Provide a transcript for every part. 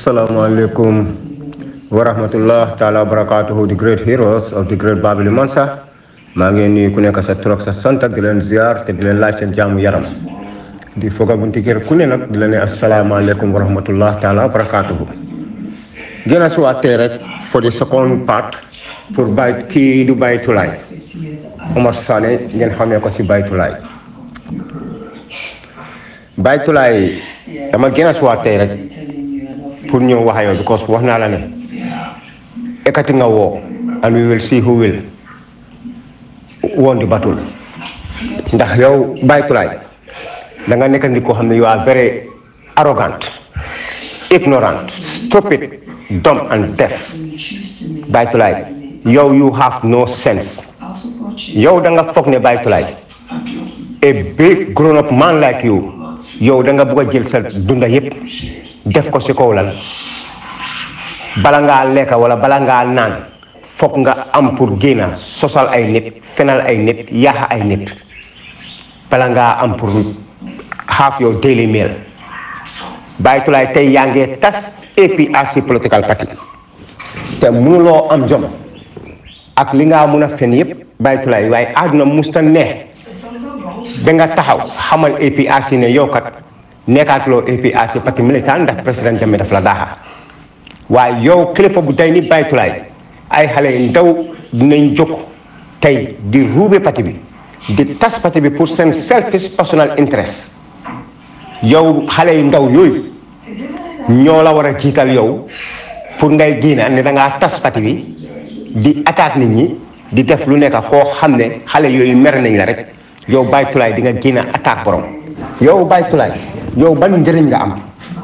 Assalamualaikum warahmatullah taala wabarakatuhu the great heroes of the great Babili Mansa maa ngi nuyu ku nekk sa tur ak sa sant ak di leen ziar te di leen laaj seen jaamu yaram di foog a bunti kër ku ne nag di la ne asalaamaaleykum wa rahmatullah taala wa barakatuhu gën a suwaatee rek for the second part pour bay kii du baytulaay Omar Sané ngeen xamee ko si baytulaay baytulaay dama gën a suwaatee rek pour ñëw wax yow because wax naa la ne ekkati nga woo and we will see who will won the battle ndax yow baytulaay da nga nekk nit koo xam ne you are very arrogant ignorant stupid dumb and deaf baytulaay yow you have no sense yow da nga foog ne baytulaay a big grown up man like you yow da nga bugg a jël sa dunda yépp def ko si kaw lan bala ngaa lekka wala bala ngaa naan foog nga am pour génna sosal ay nit fenal ay nit yaaxa ay nit bala ngaa am pour have your daily meal baytulaay tey yaa ngee tas APRC political party te mënuloo am jom ak li nga mun a fen yëpp baytulaay waaye àdduna musta neex ba nga taxaw xamal APRC ne yow kat nekkaatuloo APRC parti militant ndax président Jammeh daf la daaxa waaye yow kilifa bu day ni baytulaay ay xale yu ndaw dinañ jóg tey di ruube parti bi di tas parti bi pour seen selfish personal interest yow xale yu ndaw yooyu ñoo la war a jiital yow pour ngay génn ne da ngaa tas parti bi di attaque nit ñi di def lu nekk koo xam ne xale yooyu mer nañ la rek yow baytulaay di nga génn attaque borom yow baytulaay yow ban njëriñ nga am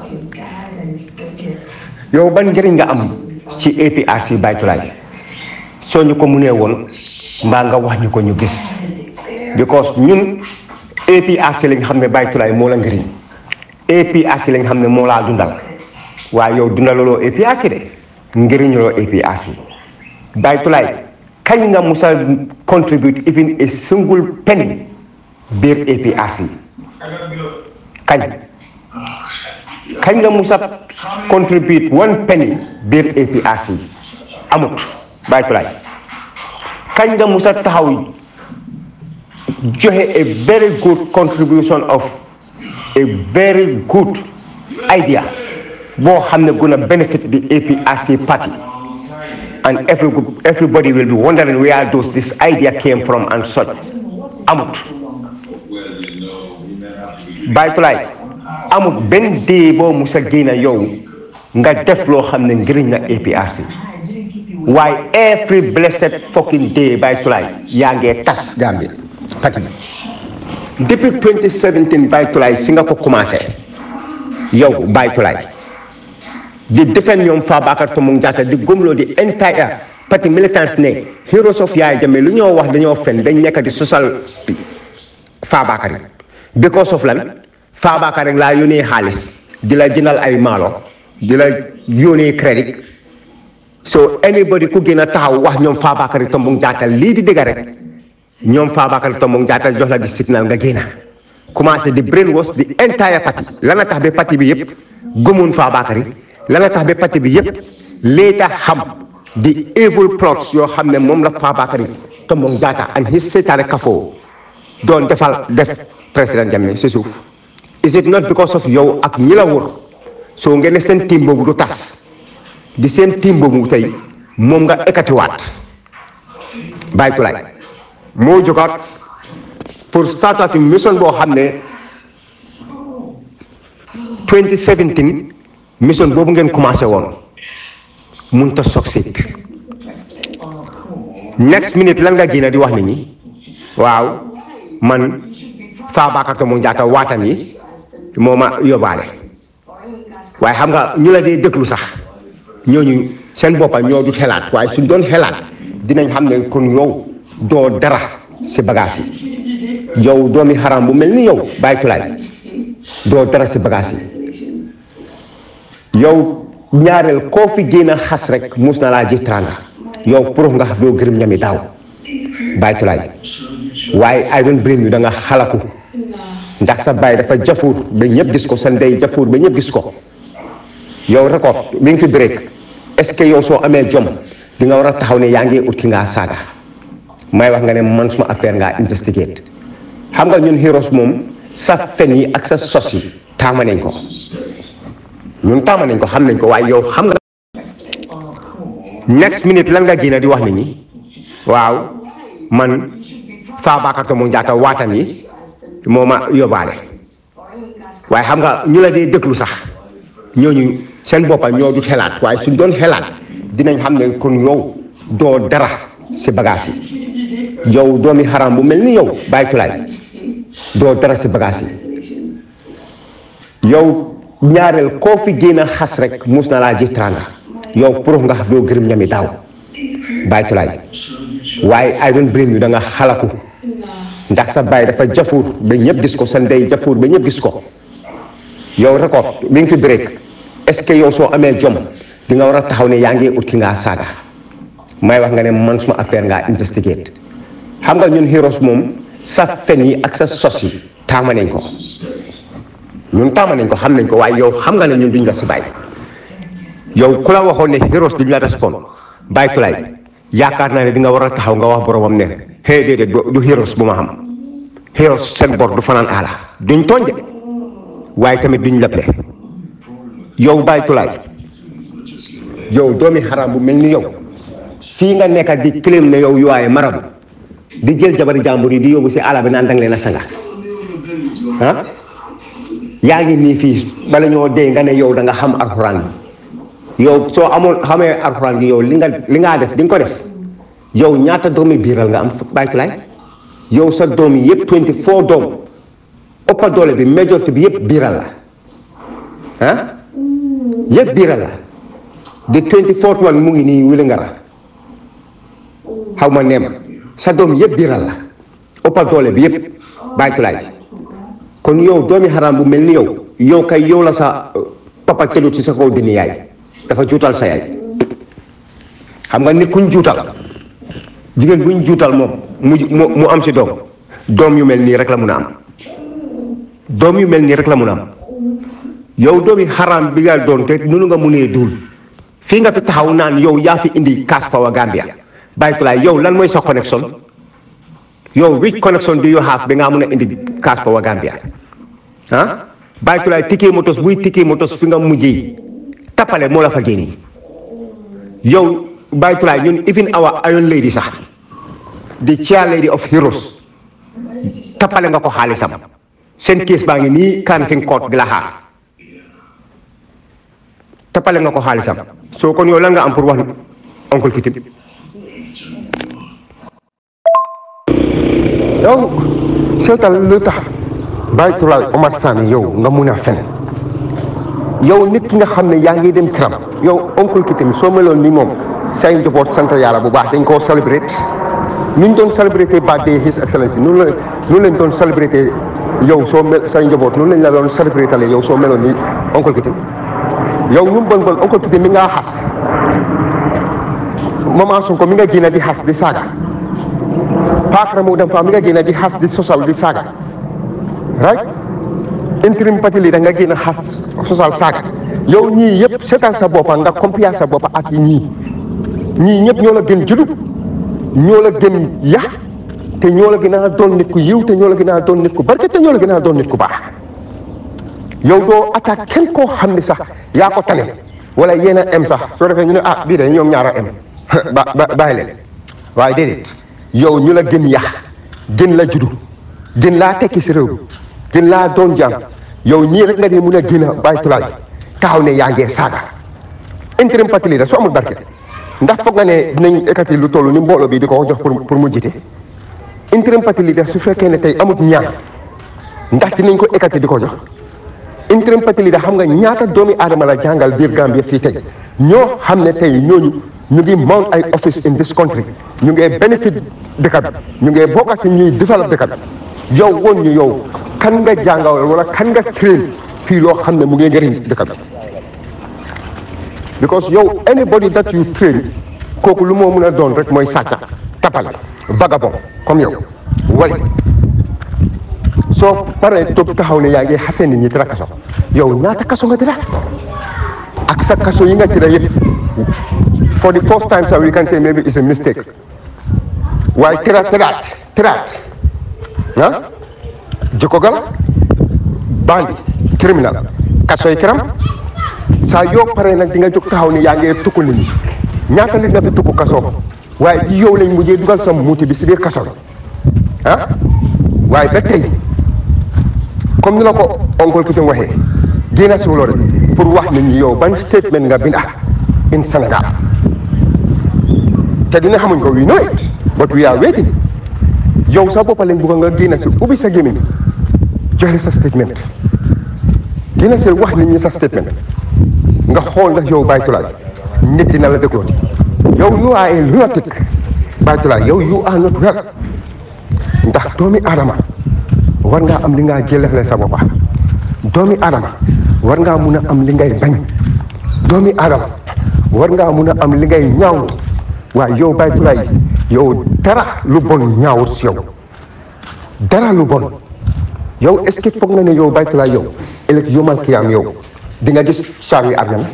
yow ban njëriñ nga am ci APRC baytulaay soo ñu ko munee woon mbaa nga wax ñu ko ñu gis because ñun APRC lañ xam ne baytulaay moo la njëriñ APRC lañ xam ne moo laa dundal waaye yow dundalaloo APRC de njëriñuloo APRC baytulaay kañ nga musa contribute even a single penny biir APRC kañ kañ nga musa contribute one penny biir APRC amut baytulaay kañ nga musa taxaw joxe a very good contribution of a very good idea boo xam ne gonna benefit the APRC party and every, everybody will be wondering where those this idea came from and such amut baytulaay amut benn dee boo musa génn yow nga def loo xam ne njëriñ na APRC waaye every blessed fucking day baytulaay yaa ngee tas Gambia parti bi depuis 2017 baytulaay si nga ko commencé yow baytulaay di defend ñoom Fabakary Tombong Jatta di gëmloo di entire parti militants ne heroes of Yaya Jammeh lu ñoo wax dañoo fen dañ nekk di sosal Fabakary because of lan Fabakary rek laa yónnee xaalis di la jëndal ay maalo di la yónnee crédit so anybody ku gën a taxaw wax ñoom Fabakary Tombong Jatta lii di dëgg rek ñoom Fabakary Tombong Jatta jox la di signal nga génn commencé di brainwash di entire parti lan la tax ba parti bi yëpp gëmoon Fabakary la nga tax ba parti bi yëpp léeta xam di evil plots yoo xam ne moom la Fabakary Tombong Jatta and his seytaane kafoo doon defal def président Jammeh si suuf is it not because of yow ak ñi la wër soo ngeen ne seen team boobu du tas di seen team boobu tey moom nga ekkatiwaat baytulaay moo jógaat pour startup mission boo xam ne 2017 mission boobu ngeen commencé woon mun ta succeed next minute lan nga génn di wax nit ñi waaw man Fabakary Tombong Jatta waatam yi moo ma yóbbaale waaye xam nga ñu la dee déglu sax ñooñu seen boppa ñoo du xelaat waaye suñ doon xelaat dinañ xam ne kon yow doo dara si bagage yi yow doomi xaram bu mel ni yow baytulaay doo dara si bagage yi yow ñaareel koo fi génn a xas rek mus na laa ji tranga yow pour nga doo gërëm ñami daaw baytulaay waaye I don't blame you da nga xalaku ndax sa baay dafa jafuur ba ñëpp gis ko sa ndey jafuur ba ñëpp gis ko yow record bi nga fi break est ce que yow soo amee jom di nga war a taxaw ne yaa ngi ut ki ngaa saaga may wax nga ne man suma affaire ngaa investigate xam nga ñun heroes moom sa fen yi ak sa sos yi taama nañ ko ñun taama nañ ko xam nañ ko waaye yow xam nga next minute lan nga génn di wax nit ñi waaw man Fabakary Tombong Jatta waatam yi moo ma yóbbaale waaye xam nga ñu la dee déglu sax ñooñu seen boppa ñoo du xelaat waaye suñ doon xelaat dinañ xam ne kon yow doo dara si bagage yi yow doomi xaram bu mel ni yow bàyyi tulaay doo dara si bagage yi yow ñaareel koo fi génn a xas rek mus na laa ji tranga yow pour nga doo gërëm ñami daaw bàyyi tulaay waaye I don't blame you da nga xalaku ndax sa baay dafa jafuur ba ñëpp gis ko sa ndey jafuur ba ñëpp gis ko yow record bi nga fi break est ce que yow soo amee jom di nga war a taxaw ne yaa ngi ut ki ngaa saaga may wax nga ne man suma affaire ngaa investigate xam nga ñun heroes moom sa fen yi ak sa sos yi taama nañ ko ñun taama nañ ko xam nañ ko waaye yow xam nga ne ñun duñ la si bàyyi yow ku la waxoon ne heroes duñ la respond bàyyi tulaay yaakaar naa ne di nga war a taxaw nga wax boromam ne xëy déedéet du heroes bu ma xam heroes seen bor du fanaan aala duñ tooñ de waaye tamit duñ leble yow bàyyi tulaay yow doomi xaram bu mel ni yow fii nga nekkat di claim ne yow yuwaaye marabu di jël jabari jàmbur yi di yóbbu si àll bi naan danga leen a sanga ah yaa ngi nii fii bala ñoo dee nga ne yow da nga xam alxuraan bi yow soo amoon xamee alxuraan gi yow li nga li ngaa def di nga ko def yow ñaata doomi biiral nga am bàytulaay yow sa doom yi yëpp 24 doom ëppa doole bi majorité bi yëpp biiral la ah yëpp biiral la de 24 one mu ngi nii wili nga ra xaw ma neema sa doom yëpp biiral la ëppa doole bi yëpp bàytulaay kon yow doomi xaraam bu mel ni yow yow kay yow la sa papa telut ci sa kaw dini yaay dafa juutal sa yaay xam nga nit kuñ juutal jigéen buñ juutal moom mu mu am si doom doom yu mel nii rek la mun a am doom yu mel nii rek la mun a am yow doomi xaraam bi nga doon te nunu nga munee duul fii nga fi taxaw naan yow yaa fi indi Cash Power Gambia bàyyitulaay yow lan mooy sa connexion yow which connection do you have bi nga mun a indi Cash Power Gambia ah bàyyitulaay ticket motos buy ticket motos fi nga mujjee tappale moo la fa génne yow bàyyitulaay ñun even our iron lady sax di chair lady of heroes tappale nga ko xaalisam seen kees baa ngi nii Kanifing court di la xaar tappale nga ko xaalisam soo kon yow lan nga am pour wax oncle Kitim yow seetal lu tax bàyyitulaay Omar Sane yow nga mun a fen yow nit ki nga xam ne yaa ngi dem këram yow oncle Kitim soo meloon ni moom say njaboot sant yàlla bu baax dañ koo célébrate ni ñu doon célébrate birthday his excellence noonu la noonu lañ doon célébrate yow soo mel say njaboot noonu lañ la doon célébrate yow soo meloon ni oncle Kitim yow ñu bon bon oncle Kitim mi ngaa xas maman Sonko mi nga génn di xas di saaga Pakara mu dem fa mi nga génn di xas di sosal di saaga right interim parti leader nga génn xas sosal saaga yow ñii yëpp seetal sa boppa nga compare sa boppa ak yi ñii ñii ñëpp ñoo la gën juddu ñoo la gën yax te ñoo la gën a doon nit ku yiw te ñoo la gën a doon nit ku barke te ñoo la gën a doon nit ku baax yow doo attaque kenn koo xam ne sax yaa ko tane wala yéen a em sax soo defee ñu ne ah bii de ñoom ñaar a em ba ba bàyyi leen waaye déedéet yow ñu la gën yax gën la juddu gën laa tekki si réew gën laa doon jàmm yow ñii rek nga di mun a gën a bàyyi tulaay taxaw ne yaa ngee saaga interim parti leader soo amul barke ndax foog nga ne dinañ ekkati lu toll ni mbooloo bi di ko jox pour pour mu jiite interim parti leader su fekkee ne tey amut ñaan ndax dinañ ko ekkati di ko jox interim parti leader xam nga ñaata doomi aadama la jàngal biir Gambia fii tey ñoo xam ne tey ñooñu ñu ngi mount ay office in this country ñu ngee benefit dëkk bi ñu ngee bokk si ñuy develop dëkk bi yow woon ñu yow kan nga jàngal wala kan nga train fii loo xam ne mu ngee njëriñ dëkk bi because yow anybody that you train kooku lu moo mën a doon rek mooy sàcca tapal vagabond comme yow wali soo paree toog taxaw ne yaa ngi xasee nit ñi dara kaso yow ñaata kaso nga dara ak sa kaso yi nga tëdd yëpp for the first time sax we can say maybe it's a mistake waaye tëraat tëraat tëraat ah jikkogal bandi criminal kasoy kiram saa yoo paree nag di nga jóg taxaw ni yaa ngi tukku nit ñi ñaata nit na fi tukku kaso waaye ci yow lañ mujjee dugal sa muuti bi si biir kaso bi ah waaye ba tey comme ni la ko oncle Coutin waxee génn si loolu pour wax nit ñi yow ban statement nga binda in Sénégal te dina xamuñ ko we know it but we are waiting yow sa boppa lañ bugg nga génn si ubbi sa gémmiñ joxe sa statement génn si wax nit ñi sa statement nga xool ndax yow baytulaay nit dina la déglooti yow you are a lunatic baytulaay yow you are not well ndax doomi aadama war ngaa am li ngaa jëlefle sa boppa doomi aadama war ngaa mun a am li ngay bañ doomi aadama war ngaa mun a am li ngay ñaawlu waaye yow baytulaay yow dara lu bon ñaawut si yow dara lu bon yow est-ce que foog na ne yow baytulaay yow ëllëg yomal kiyaam yow di nga gis saawi arjana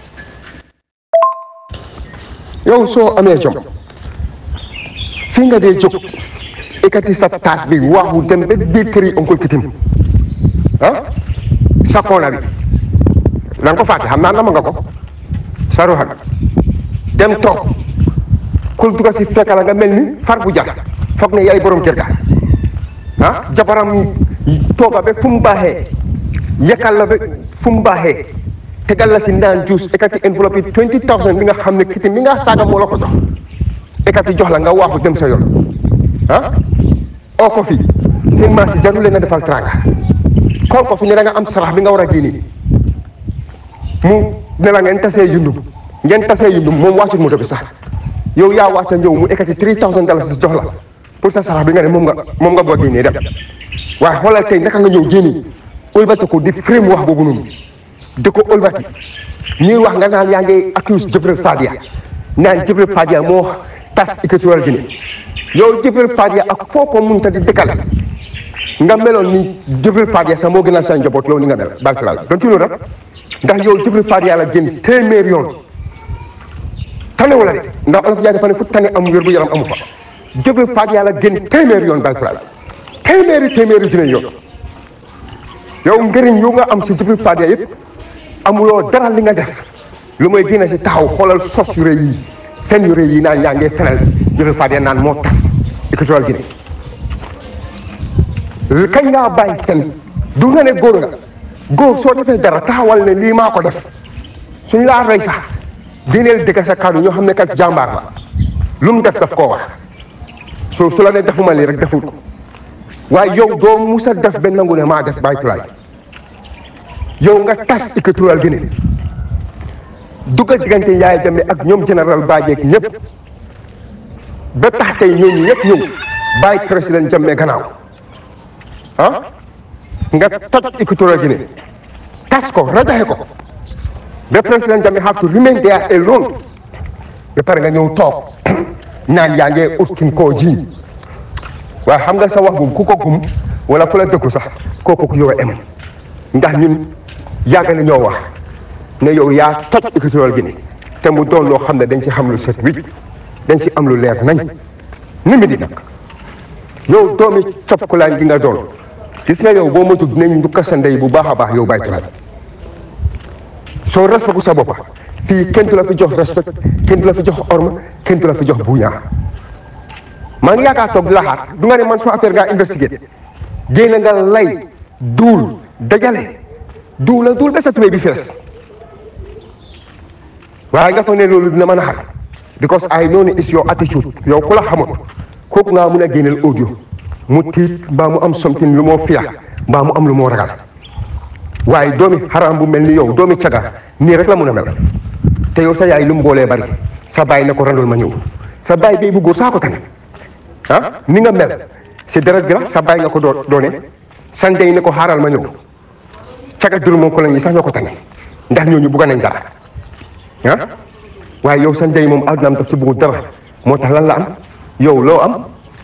yow soo amee jom fii nga dee jóg ekkati sa taat bi waaxu dem ba biir kër yi oncle Kitim ah sa koona bi da nga ko fàtte xam naa nama nga ko sa ruuxa dem toog kul duga si fekk la nga mel ni far bu jar foog ne yaay borom kër ga ah jabaram tooga ba fu mu baaxee yekkal la ba fu mu baaxee tegal la si naan juice ekkati enveloppe yi twenty thousand bi nga xam ne Kitim bi nga saaga moo la ko jox ekkati jox la nga waaxu dem sa yoon ah oo ko fi seen maas yi jarul leen a defal tranga kool ko fi ne da nga am sarax bi nga war a génne mu ne la ngeen tasee yundum ngeen tasee yundum moom wàccut moto bi sax yow yaa wàcca ñëw mu ekkati three thousand dollars jox la pour sa sarax bi nga ne moom nga moom nga bëgg a génnee dem waaye xoolal tey naka nga ñëw génne ëlbati ko di frame wax boobu noonu di ko ëlbati ñuy wax nga naan yaa ngi accuse Jibril Fadia naan Jibril Fadia moo tas Equatorial Guinée yow Jibril Fadia ak foo ko munta di dëkkale nga meloon ni Jibril Fadia sax moo gënal sa njaboot yow ni nga mel barkalaal don ci loolu rek ndax yow Jibril Fadia la gën téeméer yoon tane wala de ndax olof yaa dafa ne fu tane am wér bu yaram amu fa Jibril Fadia la gën téeméer yoon barkalaal téeméeri téeméeri junne yoon yow njëriñ yow nga am si Jibril Fadia yëpp amuloo dara li nga def lu may génne si taxaw xoolal sos yu rëy yi fen yu rëy yi naan yaa ngee fenal Jibril Fadia naan moo tas Equatorial Guinée kañ ngaa bàyyi fen du nga ne góor nga góor soo defee dara taxawal ne lii maa ko def suñ laa rey sax génneel dëgg sa kàddu ñoo xam ne kat jàmbaar la lu mu def daf koo wax soo su la ne defuma lii rek defut ko waaye yow doo musa def ba nangu ne maa def bàyyi tulaay yow nga tas Equatorial Guinée duggal diggante Yaya Jammeh ak ñoom général Badji ak ñëpp ba tax tey ñooñu ñëpp ñëw bàyyi président Jammeh gannaaw ah nga toj Equatorial Guinée tas ko rajaxe ko ba président Jammeh have to remain there alone ba pare nga ñëw toog naan yaa ngee ut kin koo jiiñ waaye xam nga sa wax boobu ku ko gum wala ku la dëkku sax kooku ku yow em ndax ñun yàgg na ñoo wax ne yow yaa toj Equatorial Guinée te mu doon loo xam ne dañ ci xam lu set wicc dañ ci am lu leer nañ ni mi di nag yow doomi copkulaan gi nga doon gis nga yow boo moytu dinañ ndukka sa ndey bu baax a baax yow bàyyi tulaay soo respectu sa boppa fii kenn du la fi jox respect kenn du la fi jox orma kenn du la fi jox buñaa maa ngi yaakaar toog di la xaar du nga ne man suma affaire ngaa investigué génn nga lay duul dajale duul la duul ba sa tubéy bi fees waaye nga foog ne loolu dina mën a xar because I know ne is your attitude yow ku la xamut kooku ngaa mun a génneel audio mu tiit mbaa mu am something lu moo fiya mbaa mu am lu moo ragal waaye doomi xaraam bu mel ni yow doomi caga nii rek la mun a mel te yow sa yaay lu mu boolee bari sa baay ne ko randul ma ñëw sa baay bii bu góor saa ko tane ah ni nga mel si deret gi la sa baay nga ko doo doone sa ndey ne ko xaaral ma ñëw caga dur moom ko la ñi sax ñoo ko tane ndax ñooñu bugga nañ dara ah waaye yow sa ndey moom àddunaam daf ci bëggu dara moo tax lan la am yow loo am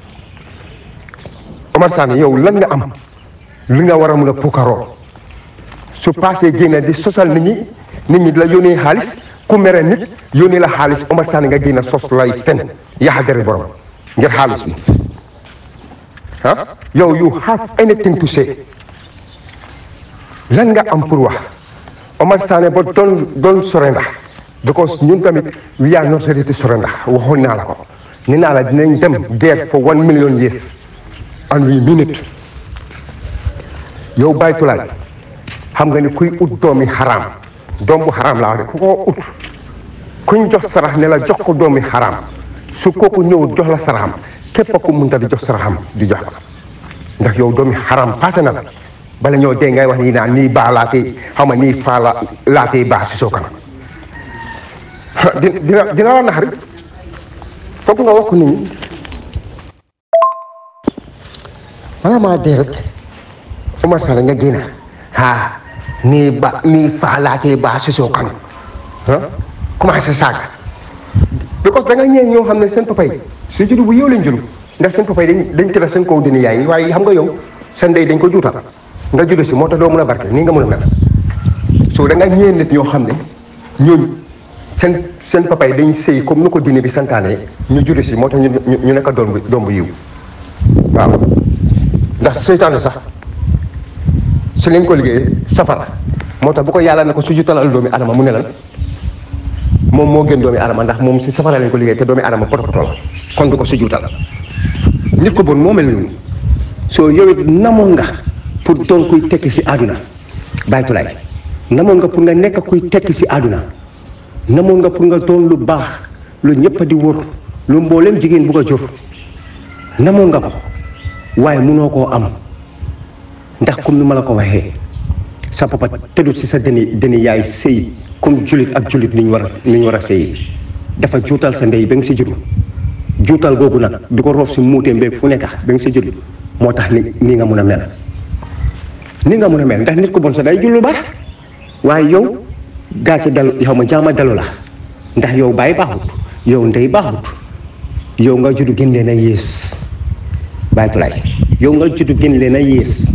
Omar Sane yow lan nga am li nga war a mun a puukaroo su passé génne di sosal nit ñi nit ñi di la yónnee xaalis ku mere nit yónnee la xaalis Omar Sane nga génn sos lay fen yaxa dere borom ngir xaalis bi ah yow you have anything to say lan nga am pour wax Omar Sane ba doon doon surrender because ñun tamit we are not ready to surrender waxoon naa la ko ni naa la dinañ dem guerre for one million years and we mean it yow baytulaay xam nga ni kuy ut doomi xaraam doom bu xaraam laa wax de ku ko ut kuñ jox sarax ne la jox ko doomi xaraam su kooku ñëwut jox la saraxam képp ku munta di jox saraxam di jox la ndax yow doomi xaraam passé na la bala ñoo dee ngay wax nii naan nii baa laatee xaw ma nii faa la laatee baa si soo kanam dina dina la naxari foog nga wax ko nit ñi bala maa dee rek Omar Sall nga génn ah nii ba nii faa laatee baa si soo kanam ah commencé saaga because da nga ñëw ñoo xam ne seen papa yi si juddu bu yow lañ juddu ndax seen papa yi dañ dañ tëral seen kaw dina yaay waaye xam nga yow seen ndey dañ ko juutal nga juddu si moo tax doo mën a barke nii nga mën a mel so da nga ñëw nit ñoo xam ne ñooñu seen seen papa yi dañ sëy comme ni ko diine bi santaane ñu juddu si moo tax ñu ñu nekk doom bu doom bu yiw waaw ndax seytaane sax su leen ko liggéey safara moo tax bu ko yàlla ne ko su jutalal doomi adama mu ne lan moom moo gën doomi adama ndax moom si safara lañ ko liggéey te doomi adama poto la kon du ko si juutal nit ko bon moo mel noonu soo yow it namoon nga pour doon kuy tekki si àdduna baytulaay namoon nga pour nga nekk kuy tekki si àdduna namoon nga pour nga doon lu baax lu ñëpp di wër lu mboolem jigéen bu ko jur namoon nga ko waaye munoo koo am ndax comme ni ma la ko waxee sa papa tëddut si sa deni deni yaay sëy comme julit ak julit ni ñu war a ni ñu war a sëy dafa juutal sa ndey ba nga si juddu juutal googu nag di ko roof si muutee mbeeg fu nekk ba nga si juddu moo tax ni nii nga mun a mel ni nga mun a mel ndax nit ko bon sa day jul lu baax waaye yow gaa ci dal yow ma jaama dalu la ndax yow bàyyi baaxut yow ndey baaxut yow nga juddu gën leen a yées baytulaay yow nga juddu gën leen a yées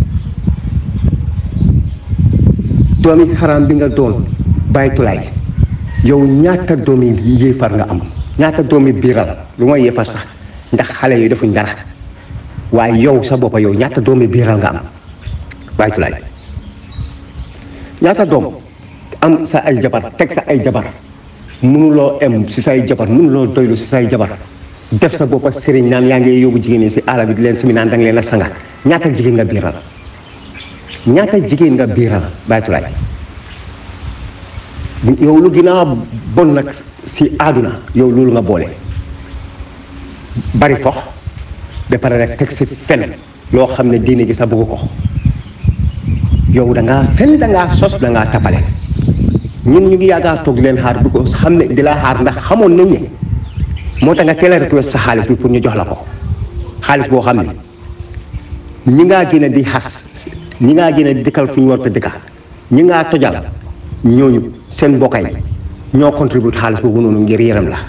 doomi xaraam bi nga doon baytulaay yow ñaata doomi yéefar nga am ñaata doomi biiral lu ma yéefar sax ndax xale yi defuñ dara waaye yow sa boppa yow ñaata doomi biiral nga am baytulaay ñaata doom am sa ay jabar teg sa ay jabar mënuloo em si say jabar mënuloo doylu si say jabar def sa boppa sëriñ naan yaa ngi yóbbu jigéen ñi si àll bi di leen simi naan da nga leen a sanga ñaata jigéen nga biiral ñaata jigéen nga biiral baytulaay yow lu gën a bon nag si àdduna yow loolu nga boole bari fox ba pare rek teg si fen loo xam ne diine gi sa bëgg ko yow da ngaa fen da ngaa sos da ngaa tapale ñun ñu ngi yàggaa toog leen xaar du ko xam ne di la xaar ndax xamoon nañ ne moo tax nga teel a request sa xaalis bi pour ñu jox la ko xaalis boo xam ne ñi ngaa gën a di xas ñi ngaa gën a di dëkkal fu ñu war a dëkka ñi ngaa tojal ñooñu seen mbokkay ñoo contribute xaalis boobu noonu ngir yaram la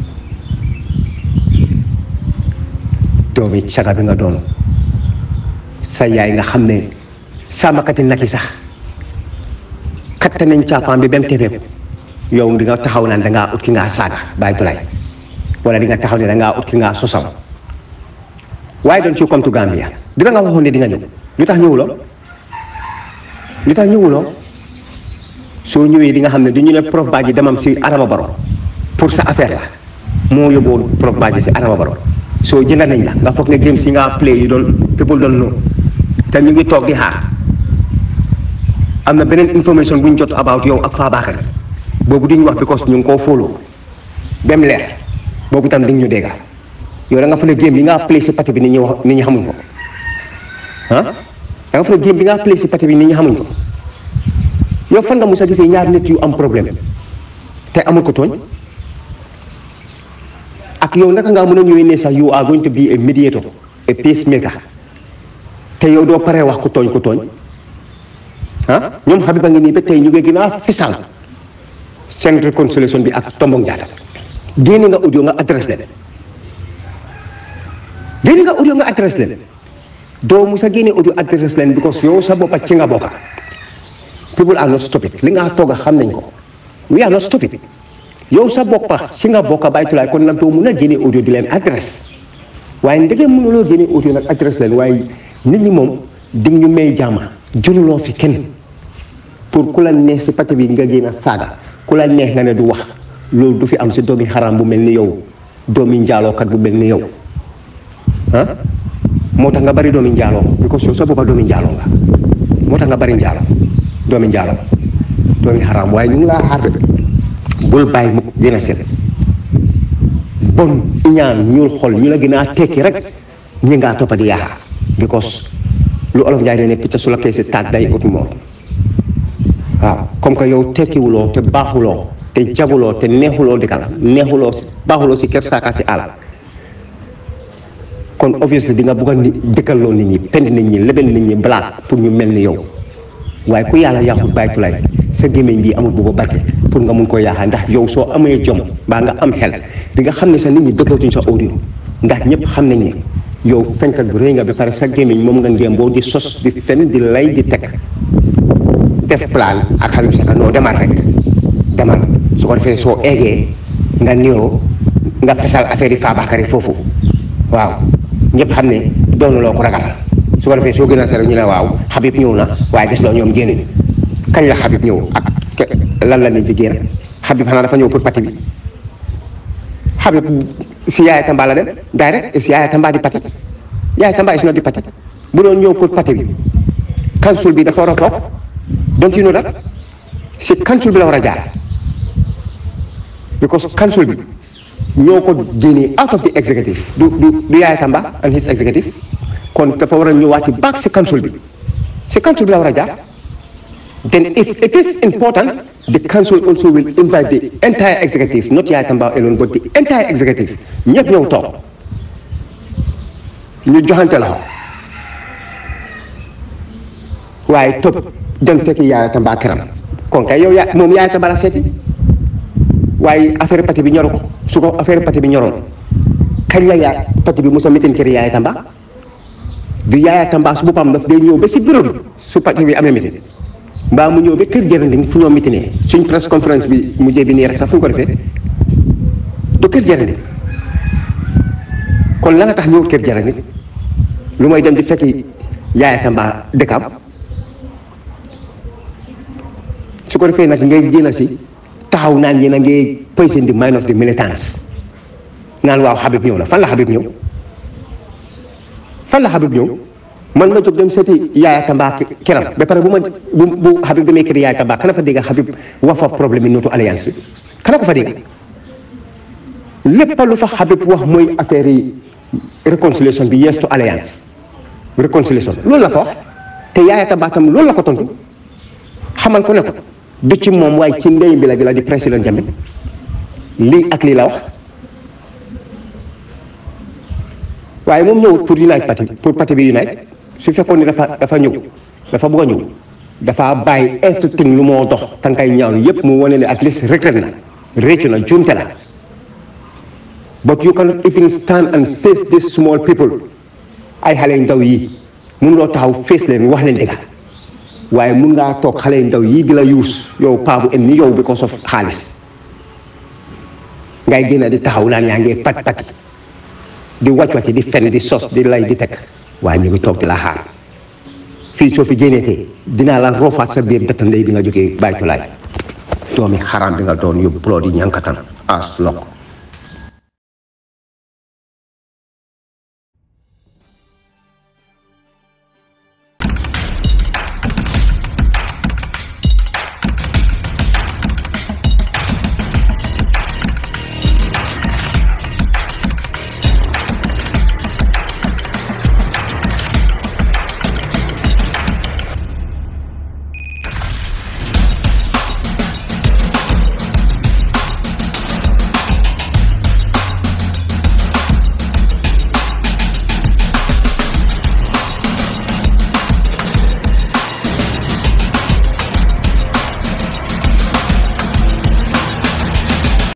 doomi caga bi nga doon sa yaay nga xam ne sàmmakati nag yi sax katte nañ caapaam bi ba mu tebeeku yow di nga taxaw naan da ngaa ut ki ngaa saaga bàyyi tulaay wala di nga taxaw ne da ngaa ut ki ngaa sosam waaye doon ci comme tu Gambia dina nga waxoon ne di nga ñëw lu tax ñëwuloo lu tax ñëwuloo soo ñëwee di nga xam ne du ñu ne prof Badji demam si Adama Barrow pour sa affaire la moo yóbbuwoon prof Badji si Adama Barrow soo jënd nañ la nga foog ne game si nga play yi doon people doon know te ñu ngi toog di xaar am na beneen information bu ñu jot about yow ak Fabakary boobu di ñu wax because ñu ngi koo follow ba mu leer boobu tam di ñu dégg yow da nga fa ne game bi nga play si parti bi nit ñi wax nit ñi xamuñ ko ah da nga fa ne game bi nga play si parti bi nit ñi xamuñ ko yow fan nga mos a gisee ñaar nit yu am problème te amul ko tooñ ak yow naka ngaa mën a ñëwee ne sax you are going to be a mediator a peacemaker te yow doo paree wax ku tooñ ku tooñ ah ñoom Habiba ngi nii ba tey ñu ngi gën a fisal seen réconciliation bi ak Tombong Jatta génne nga audio nga adresse leen génne nga audio nga adresse leen doo musa génne audio adresse leen because yow sa boppa ci nga bokka people are not stupid li nga toog a xam nañ ko we are not stupid yow sa boppa si nga bokka baytulaay kon nag doo mun a génne audio di leen adresse waaye ndege mënuloo génne audio nag adresse leen waaye nit ñi moom dig ñu may jàmma juruloo fi kenn pour ku la neex si pate bi nga génn a saaga ku la neex nga ne du wax loolu du fi am si doomi xaram bu mel ni yow doomi njaalookat bu mel ni yow ah moo tax nga bari doomi njaaloo because yow sa boppa doomi njaaloo nga moo tax nga bari njaaloo doomi njaaloo doomi xaram waaye ñu ngi laa xaar de bul bàyyi mukk gën a set bon ñaan ñuul xol ñu la gën a tekki rek ñi ngaa toppa di yaakaar because lu olof njaay ne picc su la kee si taat day ut moom waaw comme que yow tekkiwuloo te baaxuloo te jaguloo te neexuloo dëkkal neexuloo baaxuloo si kër saaka si àll kon obviously di nga bugg a ni dëkkaloo nit ñi pend nit ñi lebel nit ñi blaat pour ñu mel ni yow waaye ku yàlla yàqut bàyyi tulay sa gémmiñ bi amul bu ko barke pour nga mun koo yaaxaa ndax yow soo amee jom mbaa nga am xel di nga xam ne sa nit ñi dëggatuñ sa audio ndax ñëpp xam nañ ne yow fenkat bu rëy nga ba pare sa gémmiñ moom nga ngéem boo di sos di fen di lay di teg def plan ak Habib Saka noo demal rek demal su ko defee soo eegee nga niroo nga fesal affaire yi Fabakary foofu waaw ñëpp xam ne doonuloo ko ragal su ko defee soo gën a sere ñu ne waaw Habib ñëw na waaye gis loo ñoom génn kañ la Habib ñëw ak lan la nit di génn Habib xanaa dafa ñëw pour pati bi Habib si Yaaya Tamba la dem direct si Yaaya Tamba di pati Yaaya Tamba is not di pati bu doon ñëw pour pati bi council bi dafa war a toog don't you know that si council bi la war a jaar because council bi ñoo ko génnee out of the executive du du du Yaaya Tamba and his executive kon dafa war a ñëwaati back si council bi si council bi la war a jaar then if it is important the council also will invite the entire executive not Yaaya Tamba alone but the entire executive ñëpp ñëw toog ñu joxante la waaye topp dem fekki Yaaya Tamba këram kon kay yow yaa moom Yaaya Tamba la seeti waaye affaire pati bi ñoru ko su ko affaire pati bi ñoroon kañ la yaa pati bi mos a mitin kër Yaaya Tamba du Yaaya Tamba su boppam daf day ñëw ba si bureau bi su pati bi amee mitin mbaa mu ñëw ba kër jërënding fu ñoo mitinee suñ press conférence bi mujjee bi nii rek sax fu ñu ko defee du kër jërënding kon la nga tax ñëw kër jërënding lu mooy dem di fekki Yaaya Tamba dëkkam su ko defee nag ngay génn si taxaw naan yéen a ngi poison the mind of the militants naan waaw Habib ñëw na fan la Habib ñëw fan la Habib ñëw man ma jóg dem seeti Yaaya Tamba keram ba pare bu ma bu bu Habib demee kër Yaaya Tamba kana fa dégg Habib wax fa problème yi nootu alliance bi kana ko fa dégg lépp lu fa Habib wax mooy affaire yi réconciliation bi yes to alliance réconciliation loolu la fa wax te Yaaya Tamba tam loolu la ko tontu xamal ko ne ko du ci moom waaye ci ndey bi la bi la di président Jammeh lii ak lii la wax waaye moom ñëwut pour unite parti pour parti bi unite su fekkoon ni dafa dafa ñëw dafa bëgg a ñëw dafa bàyyi everything lu moo dox tànkay ñaaw yépp mu wane ne at least regret na réccu na juumte la but you cannot even stand and face these small people ay xale yu ndaw yi mun loo taxaw face leen wax leen dëgga waaye mun ngaa toog xale yu ndaw yii di la yuus yow paa bu em ni yow because of xaalis ngay génn di taxaw naan yaa ngi pat pati di wàcc wàcc di fen di sos di lay di teg waaye ñu ngi toog di la xaar fii soo fi génneetee dinaa la roofaat sa biir dëtt ndey bi nga jógee bàytulaay doomi xaram bi nga doon yóbbu ploot yi ñankatan as lokk